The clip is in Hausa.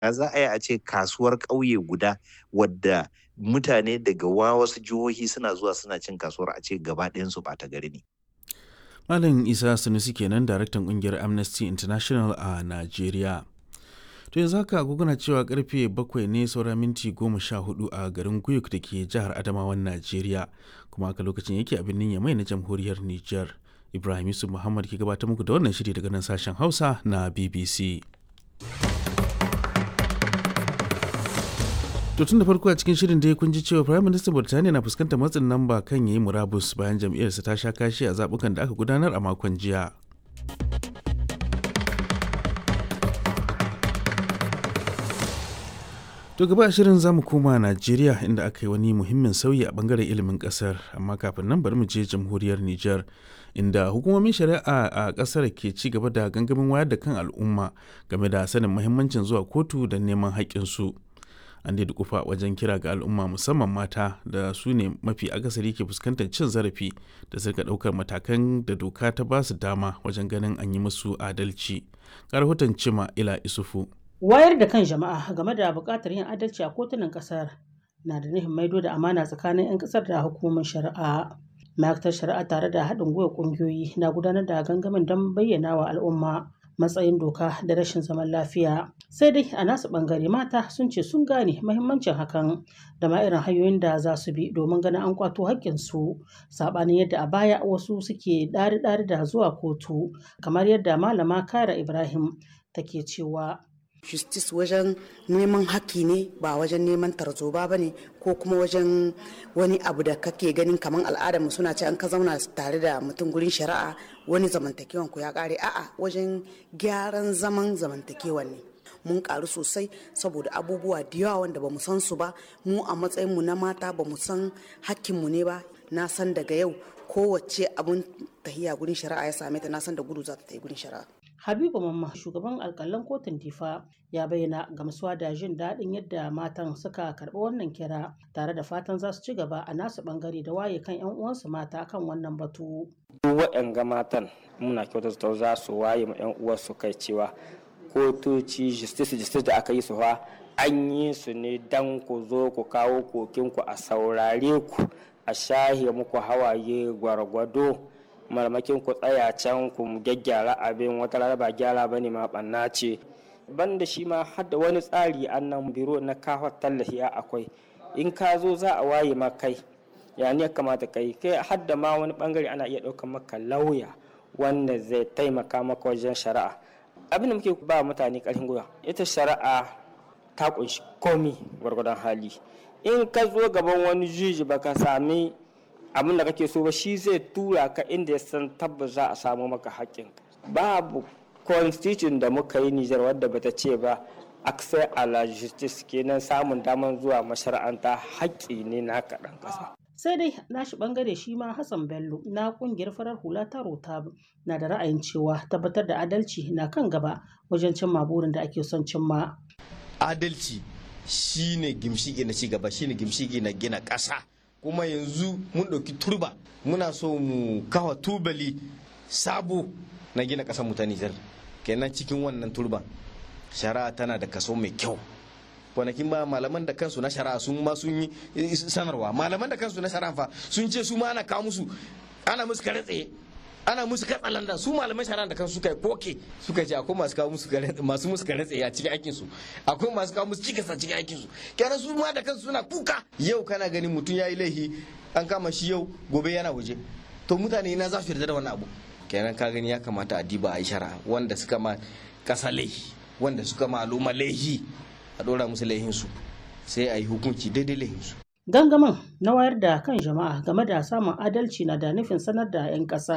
Ya za a yi a ce kasuwar ƙauye guda wadda mutane daga wa wasu jihohi suna zuwa suna cin kasuwar a ce gaba ɗayansu ɓata gari ne. Malam Isa Sanusi kenan daraktan kungiyar Amnesty International a Najeriya. To yanzu haka agogona cewa karfe bakwai ne saura minti goma sha hudu a garin Guyuk da ke jihar Adamawan Najeriya kuma haka lokacin yake a birnin Yamai na jamhuriyar Nijar. Ibrahim Yusuf Muhammad ke gabatar muku da wannan shiri daga nan sashen Hausa na BBC. To tun da farko a cikin shirin dai kun ji cewa Prime Minister Burtaniya na fuskantar matsin lamba kan yayi murabus bayan jam'iyyarsa ta sha kashi a zabukan da aka gudanar a makon jiya. To gaba shirin za mu koma Najeriya inda aka yi wani muhimmin sauyi a bangaren ilimin kasar amma kafin nan bari mu je jamhuriyar Nijar inda hukumomin shari'a a kasar ke ci gaba da gangamin wayar da kan al'umma game da sanin muhimmancin zuwa kotu da neman haƙƙinsu. An da kufa wajen kira ga al'umma musamman mata da su ne mafi akasari ke fuskantar cin zarafi da suka ɗaukar matakan da doka ta ba su dama wajen ganin an yi musu adalci. Ga rahoton Cima Ila Isufu. wayar da kan jama'a game da buƙatar yin adalci a kotunan ƙasar na da nufin maido da amana tsakanin 'yan ƙasar da hukumomin shari'a ma'aikatar shari'a tare da haɗin gwiwa ƙungiyoyi na gudanar da gangamin don bayyana wa al'umma matsayin doka da rashin zaman lafiya sai dai a nasu ɓangare mata sun ce sun gane mahimmancin hakan da ma irin hanyoyin da za su bi domin ganin an kwato haƙƙinsu saɓanin yadda a baya wasu suke ɗari-ɗari da zuwa kotu kamar yadda malama kara ibrahim take cewa justice wajen neman haƙƙi ne ba wajen neman tarzoba ba ne ko kuma wajen wani abu da kake ganin kamar al'adarmu suna ce an ka zauna tare da mutum gurin shari'a wani zamantakewan ku ya ƙare a'a wajen gyaran zaman zamantakewan ne mun karu sosai saboda abubuwa da yawa wanda bamu san su ba mu a matsayinmu na mata bamu san hakkinmu ne ba na san daga yau kowace abun tahiya gurin shari'a ya same ta na san da gudu za ta yi gurin shari'a Habibu Mamma shugaban alkalan kotun Difa ya bayyana gamsuwa da jin daɗin yadda matan suka karɓi wannan kira tare da fatan za su ci gaba a nasu ɓangare da waye kan 'yan uwansu mata kan wannan batu. Waɗanga matan muna kyautata za su waye ma 'yan uwansu kai cewa kotoci justice justice da aka yi su fa an yi su ne dan ku zo ku kawo kokinku a saurare ku a shahe muku hawaye gwargwado marmakin ku tsaya can ku gyaggyara abin wata rana ba gyara bane ma banna ce banda shi ma har da wani tsari annan biro na kawo tallafi akwai in ka zo za a waye ma kai ya ne kamata kai kai har da ma wani bangare ana iya ɗaukar maka lauya wanda zai taimaka maka wajen shari'a abin da muke ba mutane ƙarfin gwiwa ita shari'a ta kunshi komi gwargwadon hali in ka zo gaban wani juji baka sami abin da kake so ba shi zai tura ka inda ya san tabbas za a samu maka haƙƙin babu constitution da muka yi Nijar wadda bata ce ba access a la justice kenan samun daman zuwa mashara'anta haƙƙi ne na kaɗan ƙasa. sai dai nashi bangare shi ma Hassan Bello na kungiyar farar hula ta Rotab na da ra'ayin cewa tabbatar da adalci na kan gaba wajen cimma burin da ake son cimma. Adalci shine gimshiki na cigaba shine gimshiki na gina ƙasa. kuma yanzu mun ɗauki turba muna so mu kawa tubali sabo na gina ƙasar mu ta Nijar kenan cikin wannan turban shari'a tana da kaso mai kyau kwanakin ba malaman da kansu na shari'a sun ma sun yi sanarwa malaman da kansu na shari'a fa sun ce su ma ana kawo musu ana musu kare tsaye ana musu katsalanda su malaman shari'a da kansu suka yi koke suka ce akwai masu kawo musu masu musu kare tsaye a cikin aikin su akwai masu kawo musu cikas a cikin aikin su kenan su ma da kansu suna kuka yau kana ganin mutum yayi laifi an kama shi yau gobe yana waje to mutane na za su yarda da wannan abu kenan ka gani ya kamata a diba a yi shari'a wanda suka ma kasa laifi wanda suka ma al'umma laifi a dora musu laihin su sai a yi hukunci daidai laihin su Gangamin na wayar da kan jama'a game da samun adalci na da nufin sanar da 'yan ƙasa